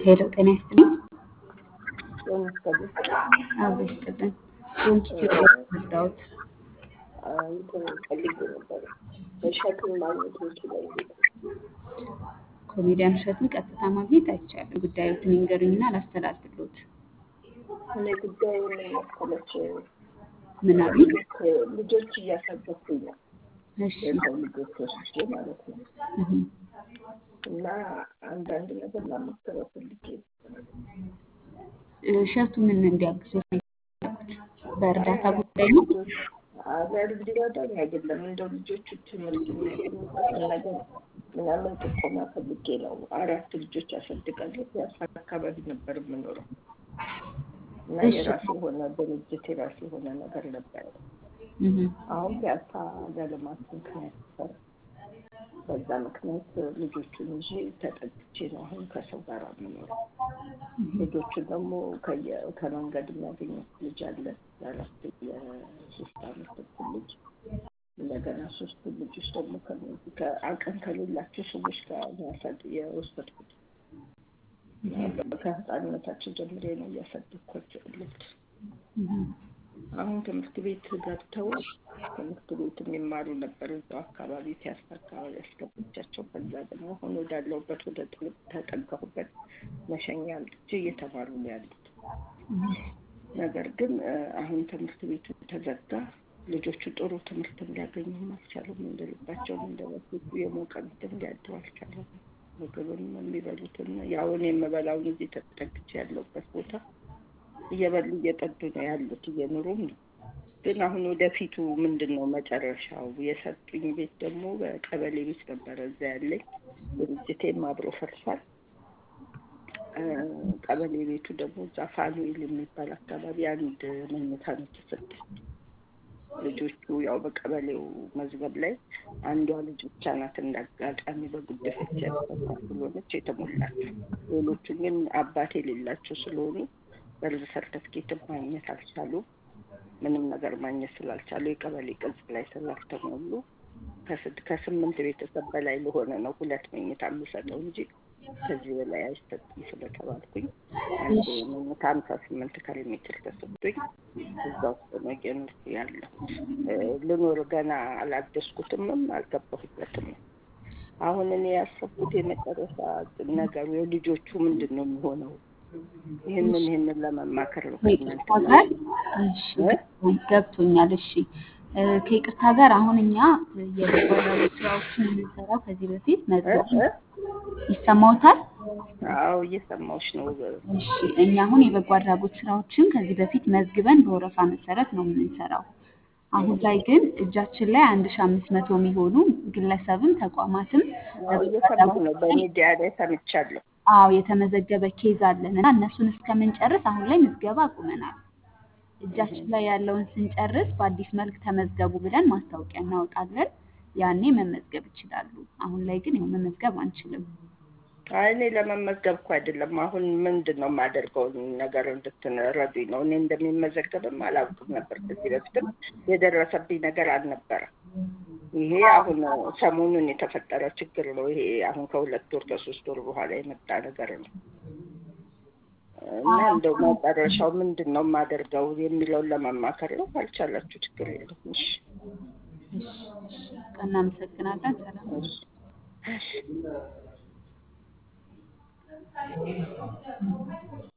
ሄሎ ጤና ይስጥልኝ። ለምሳሌ አብሮ ይስጥልን። ዶንኪ ቲዩብ መጣሁት። እንትን ፈልጌ ነበረ እሸቱን ማግኘት ይችላል። ኮሜዲያን እሸቱን ቀጥታ ማግኘት አይቻልም። ጉዳዮትን ይንገሩኝና ላስተላልፍሎት። እኔ ጉዳዩ ምን መሰለሽ፣ ምን አሉ? ልጆች እያሳደኩኝ ነው እሺ የሰው ልጆች ወስጄ ማለት ነው። እህ፣ እና አንዳንድ ነገር ላማከረው ፈልጌ ነው። እሸቱ ምን እንዲያግዙት ነው የፈለጉት? በእርዳታ ጉዳይ ነው? አገር እንዲረዳኝ አይደለም እንደው ልጆቹ ትምህርት የሚያገኙበትን ነገር ምናምን ጥቆማ ፈልጌ ነው። አራት ልጆች አሳድጋለሁ። ፒያሳ አካባቢ ነበር የምኖረው እና እሺ። የራሱ የሆነ ድርጅት የራሱ የሆነ ነገር ነበረ። እህ፣ አሁን ፒያሳ ለልማት ምክንያት ነበረ። በዛ ምክንያት ልጆቹን ይዤ ተጠግቼ ነው አሁን ከሰው ጋር የምኖረው። ልጆቹን ደግሞ ከየ- ከመንገድ የሚያገኙት ልጅ አለ የአራት የሶስት አመት ተኩል ልጅ እንደገና ሶስቱ ልጆች ደግሞ ከእነዚህ ከአቅም ከሌላቸው ሰዎች ጋር ነው ያሳድ- የወሰድኩት እና ከህፃንነታቸው ጀምሬ ነው እያሳደግኳቸው ያሉት። እህ፣ አሁን ትምህርት ቤት ገብተው ትምህርት ቤት የሚማሩ ነበር እዛው አካባቢ ፒያሳ አካባቢ ያስገቡቻቸው። ከዛ ደግሞ አሁን ወዳለሁበት ወደ ጥልቅ ተጠጋሁበት መሸኛ አምጥቼ እየተማሩ ነው ያሉት። ነገር ግን እ፣ አሁን ትምህርት ቤቱ ተዘጋ። ልጆቹ ጥሩ ትምህርት እንዲያገኙም አልቻሉም። እንደልባቸውም እንደበፊቱ የሞቀ እንትን ሊያድሩ አልቻሉም። ምግብም የሚበሉትን ያው እኔ የምበላውን እዚህ ተጠግቼ ያለሁበት ቦታ እየበሉ እየጠጡ ነው ያሉት፣ እየኖሩም ነው። ግን አሁን ወደፊቱ ምንድን ነው መጨረሻው? የሰጡኝ ቤት ደግሞ በቀበሌ ቤት ነበረ እዛ ያለኝ ድርጅቴም አብሮ ፈርሷል። እ፣ ቀበሌ ቤቱ ደግሞ እዛ ፋኑኤል የሚባል አካባቢ አንድ መኝታ ነው የተሰጠኝ። ልጆቹ ያው በቀበሌው መዝገብ ላይ አንዷ ልጅ ብቻ ናት እንዳጋጣሚ በጉድፈቻ ያስፈታ ስለሆነች የተሞላቸው። ሌሎቹ ግን አባት የሌላቸው ስለሆኑ በርዝ ሰርተፍኬትም ማግኘት አልቻሉም። ምንም ነገር ማግኘት ስላልቻሉ የቀበሌ ቅጽ ላይ ስላልተሞሉ ከስድ ከስምንት ቤተሰብ በላይ ለሆነ ነው ሁለት መኝታ የምሰጠው እንጂ ከዚህ በላይ አይሰጥም ስለተባልኩኝ አንድ መኝታ ሀምሳ ስምንት ካሬ ሜትር ተሰጥቶኝ እዛ ውስጥ ነው እየኖርኩ ያለው። ልኖር ገና አላደስኩትምም አልገባሁበትም። አሁን እኔ ያሰብኩት የመጨረሻ ነገሩ የልጆቹ ምንድን ነው የሚሆነው? ይህንን ይህንን ለመማከር ነው ከእናንተ ከይቅርታ ጋር እሺ፣ ገብቶኛል። እሺ እ፣ ከይቅርታ ጋር አሁን እኛ የበጎ አድራጎት ስራዎችን የምንሰራው ከዚህ በፊት እ መዝገብ እ ይሰማዎታል? አዎ እየሰማሁሽ ነው። እሺ እኛ አሁን የበጎ አድራጎት ስራዎችን ከዚህ በፊት መዝግበን በወረፋ መሰረት ነው የምንሰራው። አሁን ላይ ግን እጃችን ላይ አንድ ሺ አምስት መቶ የሚሆኑ ግለሰብም ተቋማትም አዎ በበጎ እየሰማሁ አድራጎት ነው። ላይ በሚዲያ ላይ ሰምቻለሁ። አዎ የተመዘገበ ኬዝ አለን እና እነሱን እስከምንጨርስ አሁን ላይ ምዝገባ አቁመናል። እጃችን ላይ ያለውን ስንጨርስ በአዲስ መልክ ተመዝገቡ ብለን ማስታወቂያ እናወጣለን። ያኔ መመዝገብ ይችላሉ። አሁን ላይ ግን ያው መመዝገብ አንችልም። አይ እኔ ለመመዝገብ እኮ አይደለም። አሁን ምንድን ነው የማደርገው ነገር እንድትረዱኝ ነው። እኔ እንደሚመዘገብም አላውቅም ነበር። ከዚህ በፊትም የደረሰብኝ ነገር አልነበረም። ይሄ አሁን ሰሞኑን የተፈጠረ ችግር ነው። ይሄ አሁን ከሁለት ወር ከሶስት ወር በኋላ የመጣ ነገር ነው እና እንደው መጨረሻው ምንድን ነው የማደርገው የሚለውን ለመማከር ነው። ካልቻላችሁ ችግር የለም። እሺ እሺ፣ እሺ፣ እናመሰግናለን። ሰላም እሺ እሺ